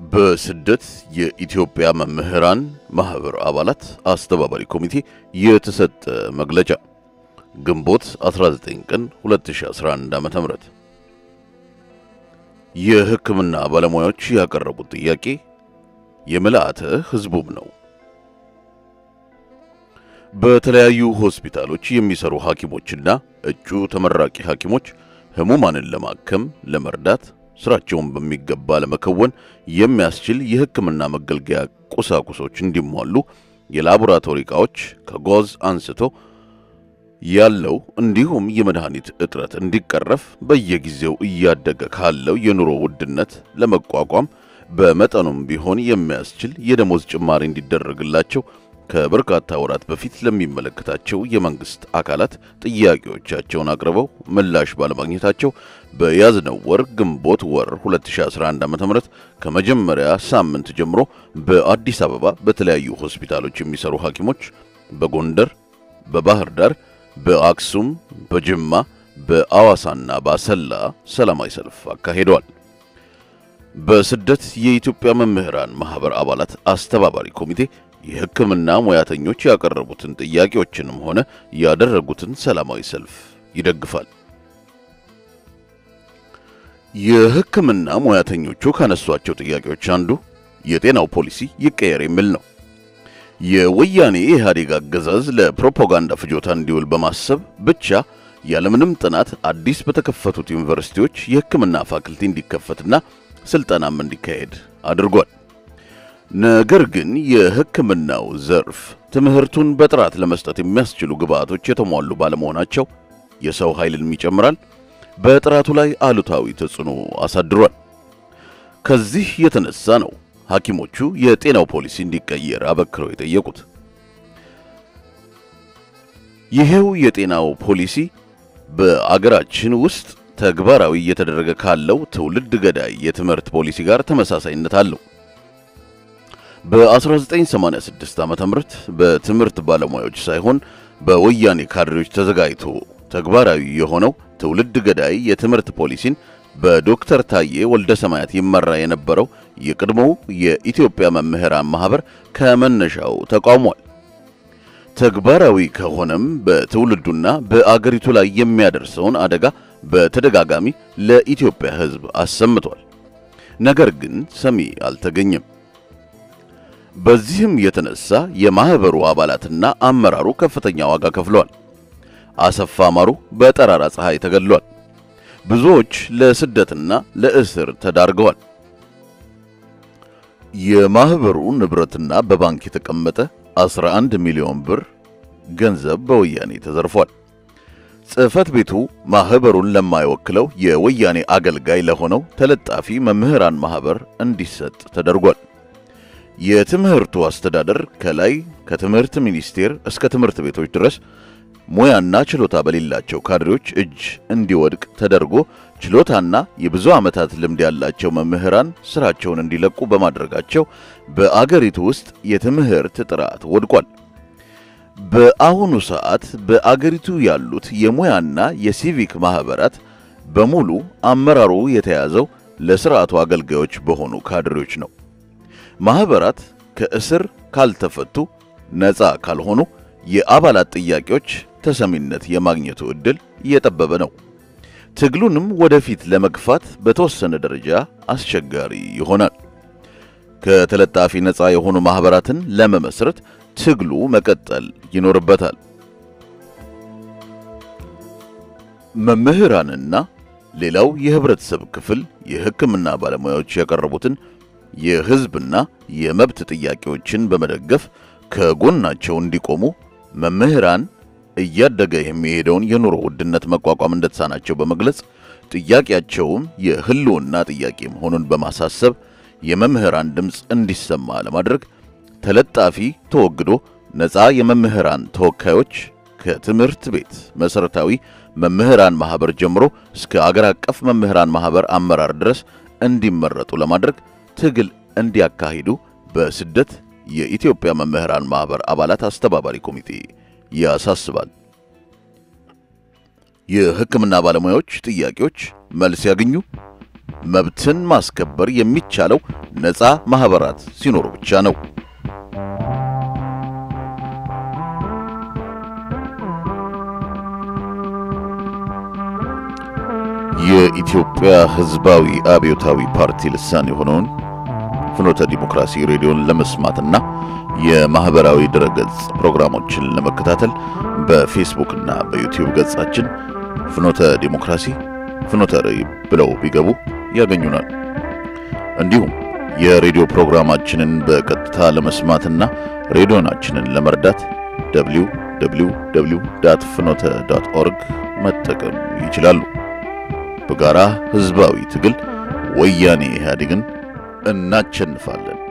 በስደት የኢትዮጵያ መምህራን ማህበር አባላት አስተባባሪ ኮሚቴ የተሰጠ መግለጫ ግንቦት 19 ቀን 2011 ዓ.ም የሕክምና ባለሙያዎች ያቀረቡት ጥያቄ የምልአተ ሕዝቡም ነው። በተለያዩ ሆስፒታሎች የሚሰሩ ሐኪሞችና እጩ ተመራቂ ሐኪሞች ህሙማንን ለማከም ለመርዳት ስራቸውን በሚገባ ለመከወን የሚያስችል የሕክምና መገልገያ ቁሳቁሶች እንዲሟሉ የላቦራቶሪ ዕቃዎች ከጓዝ አንስቶ ያለው እንዲሁም የመድኃኒት እጥረት እንዲቀረፍ በየጊዜው እያደገ ካለው የኑሮ ውድነት ለመቋቋም በመጠኑም ቢሆን የሚያስችል የደሞዝ ጭማሪ እንዲደረግላቸው ከበርካታ ወራት በፊት ለሚመለከታቸው የመንግስት አካላት ጥያቄዎቻቸውን አቅርበው ምላሽ ባለማግኘታቸው በያዝነው ወር ግንቦት ወር 2011 ዓ.ም ከመጀመሪያ ሳምንት ጀምሮ በአዲስ አበባ በተለያዩ ሆስፒታሎች የሚሰሩ ሐኪሞች በጎንደር፣ በባህር ዳር፣ በአክሱም፣ በጅማ፣ በአዋሳና በአሰላ ሰላማዊ ሰልፍ አካሂደዋል። በስደት የኢትዮጵያ መምህራን ማህበር አባላት አስተባባሪ ኮሚቴ የሕክምና ሙያተኞች ያቀረቡትን ጥያቄዎችንም ሆነ ያደረጉትን ሰላማዊ ሰልፍ ይደግፋል። የሕክምና ሙያተኞቹ ካነሷቸው ጥያቄዎች አንዱ የጤናው ፖሊሲ ይቀየር የሚል ነው። የወያኔ ኢህአዴግ አገዛዝ ለፕሮፓጋንዳ ፍጆታ እንዲውል በማሰብ ብቻ ያለምንም ጥናት አዲስ በተከፈቱት ዩኒቨርሲቲዎች የሕክምና ፋክልቲ እንዲከፈትና ስልጠናም እንዲካሄድ አድርጓል። ነገር ግን የሕክምናው ዘርፍ ትምህርቱን በጥራት ለመስጠት የሚያስችሉ ግብዓቶች የተሟሉ ባለመሆናቸው የሰው ኃይልን ይጨምራል፣ በጥራቱ ላይ አሉታዊ ተጽዕኖ አሳድሯል። ከዚህ የተነሳ ነው ሐኪሞቹ የጤናው ፖሊሲ እንዲቀየር አበክረው የጠየቁት። ይሄው የጤናው ፖሊሲ በአገራችን ውስጥ ተግባራዊ እየተደረገ ካለው ትውልድ ገዳይ የትምህርት ፖሊሲ ጋር ተመሳሳይነት አለው። በ1986 ዓ.ም በትምህርት ባለሙያዎች ሳይሆን በወያኔ ካድሬዎች ተዘጋጅቶ ተግባራዊ የሆነው ትውልድ ገዳይ የትምህርት ፖሊሲን በዶክተር ታዬ ወልደ ሰማያት ይመራ የነበረው የቀድሞው የኢትዮጵያ መምህራን ማህበር ከመነሻው ተቃውሟል። ተግባራዊ ከሆነም በትውልዱና በአገሪቱ ላይ የሚያደርሰውን አደጋ በተደጋጋሚ ለኢትዮጵያ ሕዝብ አሰምቷል። ነገር ግን ሰሚ አልተገኘም። በዚህም የተነሳ የማህበሩ አባላትና አመራሩ ከፍተኛ ዋጋ ከፍለዋል። አሰፋ ማሩ በጠራራ ፀሐይ ተገድሏል። ብዙዎች ለስደትና ለእስር ተዳርገዋል። የማህበሩ ንብረትና በባንክ የተቀመጠ 11 ሚሊዮን ብር ገንዘብ በወያኔ ተዘርፏል። ጽሕፈት ቤቱ ማህበሩን ለማይወክለው የወያኔ አገልጋይ ለሆነው ተለጣፊ መምህራን ማህበር እንዲሰጥ ተደርጓል። የትምህርቱ አስተዳደር ከላይ ከትምህርት ሚኒስቴር እስከ ትምህርት ቤቶች ድረስ ሙያና ችሎታ በሌላቸው ካድሬዎች እጅ እንዲወድቅ ተደርጎ ችሎታና የብዙ ዓመታት ልምድ ያላቸው መምህራን ስራቸውን እንዲለቁ በማድረጋቸው በአገሪቱ ውስጥ የትምህርት ጥራት ወድቋል። በአሁኑ ሰዓት በአገሪቱ ያሉት የሙያና የሲቪክ ማህበራት በሙሉ አመራሩ የተያዘው ለስርዓቱ አገልጋዮች በሆኑ ካድሬዎች ነው። ማህበራት ከእስር ካልተፈቱ፣ ነፃ ካልሆኑ የአባላት ጥያቄዎች ተሰሚነት የማግኘቱ ዕድል እየጠበበ ነው። ትግሉንም ወደፊት ለመግፋት በተወሰነ ደረጃ አስቸጋሪ ይሆናል። ከተለጣፊ ነፃ የሆኑ ማህበራትን ለመመስረት ትግሉ መቀጠል ይኖርበታል። መምህራንና ሌላው የህብረተሰብ ክፍል የሕክምና ባለሙያዎች ያቀረቡትን የህዝብና የመብት ጥያቄዎችን በመደገፍ ከጎናቸው እንዲቆሙ መምህራን እያደገ የሚሄደውን የኑሮ ውድነት መቋቋም እንደተሳናቸው በመግለጽ ጥያቄያቸውም የህልውና ጥያቄ መሆኑን በማሳሰብ የመምህራን ድምፅ እንዲሰማ ለማድረግ ተለጣፊ ተወግዶ ነፃ የመምህራን ተወካዮች ከትምህርት ቤት መሠረታዊ መምህራን ማህበር ጀምሮ እስከ አገር አቀፍ መምህራን ማህበር አመራር ድረስ እንዲመረጡ ለማድረግ ትግል እንዲያካሂዱ በስደት የኢትዮጵያ መምህራን ማህበር አባላት አስተባባሪ ኮሚቴ ያሳስባል። የሕክምና ባለሙያዎች ጥያቄዎች መልስ ያገኙ፣ መብትን ማስከበር የሚቻለው ነፃ ማህበራት ሲኖሩ ብቻ ነው። የኢትዮጵያ ሕዝባዊ አብዮታዊ ፓርቲ ልሳን የሆነውን ፍኖተ ዲሞክራሲ ሬዲዮን ለመስማትና የማህበራዊ ድረገጽ ፕሮግራሞችን ለመከታተል በፌስቡክ እና በዩቲዩብ ገጻችን ፍኖተ ዲሞክራሲ ፍኖተ ርዕይ ብለው ቢገቡ ያገኙናል። እንዲሁም የሬዲዮ ፕሮግራማችንን በቀጥታ ለመስማትና ሬዲዮናችንን ለመርዳት ደብሊው ደብሊው ደብሊው ዳት ፍኖተ ዳት ኦርግ መጠቀም ይችላሉ። በጋራ ህዝባዊ ትግል ወያኔ ኢህአዴግን እናቸንፋለን።